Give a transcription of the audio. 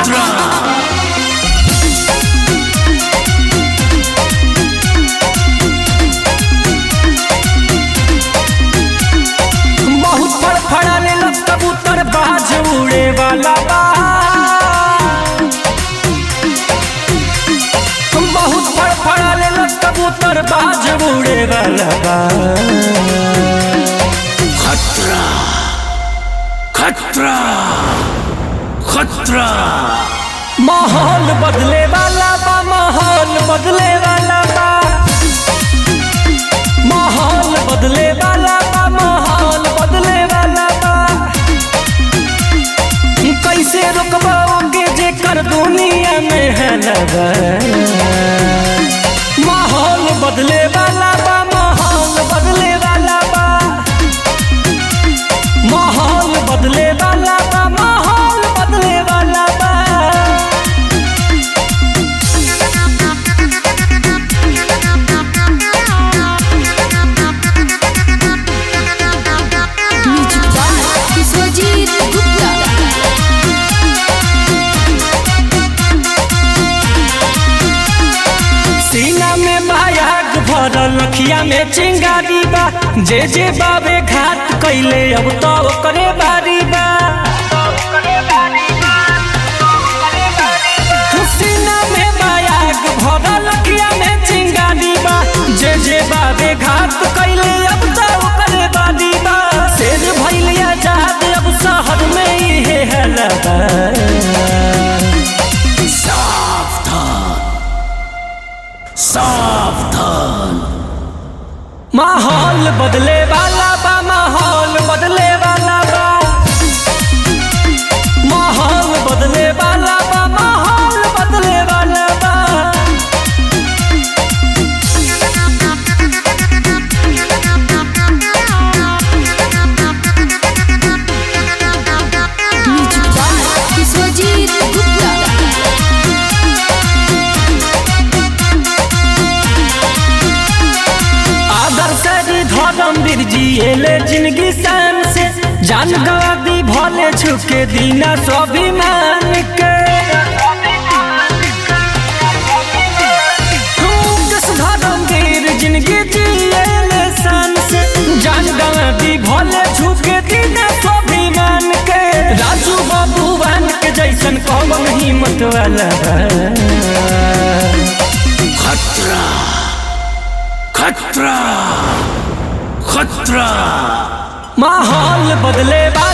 खतरा बहुत फड़फड़ाने लग कबूतर बाज उड़े वाला बा बहुत फड़फड़ाने लग कबूतर बाज उड़े वाला बा खतरा खतरा खतरा माहौल बदले वाला बा माहौल बदले वाला बा माहौल बदले वाला बा माहौल बदले वाला बा कैसे रोकबाओगे जे कर दुनिया में है लगा माहौल बदले वाला बा माहौल बदले वाला बा माहौल बदले वाला बा माहौल बदले वाला बा म्यूजिक बाय विश्वजीत गुप्ता सीना में मायाग भरल अखिया में चिंगारी बा जे जे बाबे घाट कैले अब तो करे बारी बा सीना में मायाग भरल अखिया में चिंगारी बा जे जे बाबे घाट कैले अब तो करे बारी बा शेर भइल आजाद अब शहर में इहे हलबा सावधान सावधान माहौल बदले वाला बा माहौल बदले वाला बा माहौल बदले वाला बा माहौल बदले वाला बा म्यूजिक बाय विश्वजीत गुप्ता आदर्श धर्म वीर जी एले जिंदगी शान से जान गवा दी भले छुके दीना स्वाभिमान के दस धर्म वीर जिंदगी जिएले शान से जान गवा दी भले छुके दीना स्वाभिमान के राजू बाबूवान के जैसन कौन हिम्मत वाला बा। खतरा खतरा खतरा माहौल बदले वाला